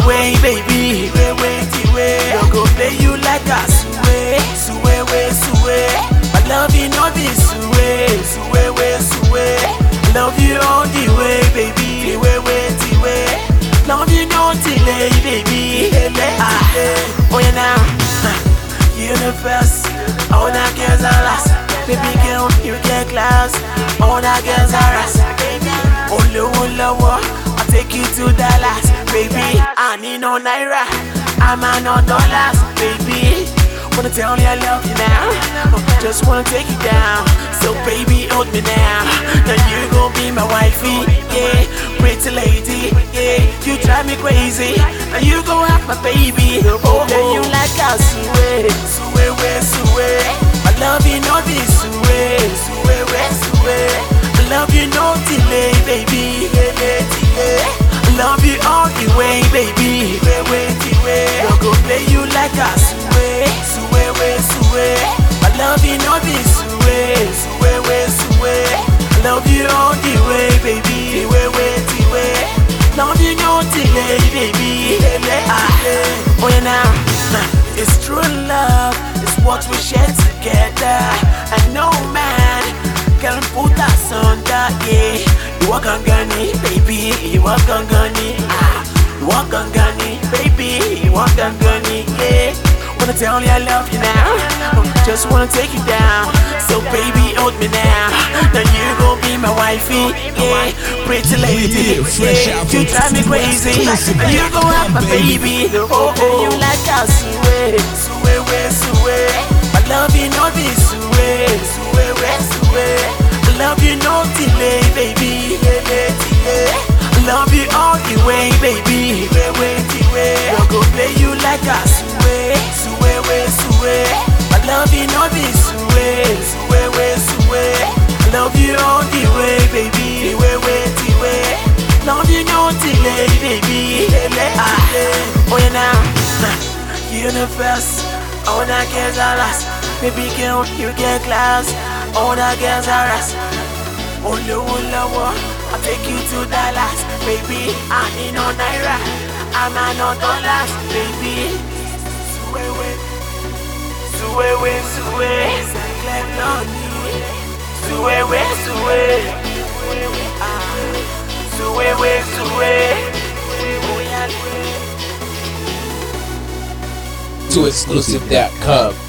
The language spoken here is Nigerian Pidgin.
way, baby. Tiwe way, tiwe. No go play you like a suwe, suwe way, suwe. My love you know this suwe, suwe way, suwe. Love you all the way, baby. Tiwe way, tiwe. Love you no delay, baby. Ah, oh yeah now, ah, universe. All that girls are last. Baby girl, you get class. All that girls are us. Baby, oh low, low, I'll take you to Dallas. Baby, I need no naira. I'm on no dollars, baby. Wanna tell you I love you now. Oh, Just wanna take you down. So baby, hold me now. Now you gon' be my wifey, yeah. Pretty lady, yeah. You drive me crazy. Now you gon' have my baby. Oh, yeah, you like a suwe, suwe, we, suwe. I love you, no this suwe, suwe, we, suwe. I love you, no delay, baby. Delay, delay. I love you all the way, baby. Tiwe, we, tiwe. No go play you like a suwe, suwe, we, suwe. I love you, no this suwe, suwe, we, suwe. I love you all the way, baby. Tiwe, we, tiwe. Love you, no delay, baby. Ah, oh yeah now, nah, it's true love. It's what we share together. And no man can put us under, yeah. You walk on gunny, baby. You walk on gunny, ah. You walk on gunny, baby. You walk on gunny, yeah. Wanna tell you I love you now. Just wanna take you down. So baby, hold me now. Now you gon' be my wifey, yeah. Pretty lady, Yeah, fresh yeah. out You from drive me crazy. exclusive Now you gon' have my baby. baby. Oh, oh, you like a suwe, suwe, we, suwe. My love you know this suwe, suwe, we, suwe. I love you no delay, baby. Delay, delay. I love you all the way, baby. Tiwe, we, tiwe. No go play you like a suwe, suwe, we, suwe. I love you no this suwe, suwe, we, suwe. I love you all the way, baby. Tiwe, we, tiwe. Love you no delay, baby. Delay, ah, oh yeah now, nah. universe. All that girls are us. Baby girl, you get class. All that girls are us. Oh low, low, I'll take you to Dallas, baby. I need no naira, I'm a no dollars, baby. Suwewe, suwewe, suwe, Sancler Lonnie. Suwewe, suwe, ah, suwewe, suwe. Oh yeah, To exclusive.com.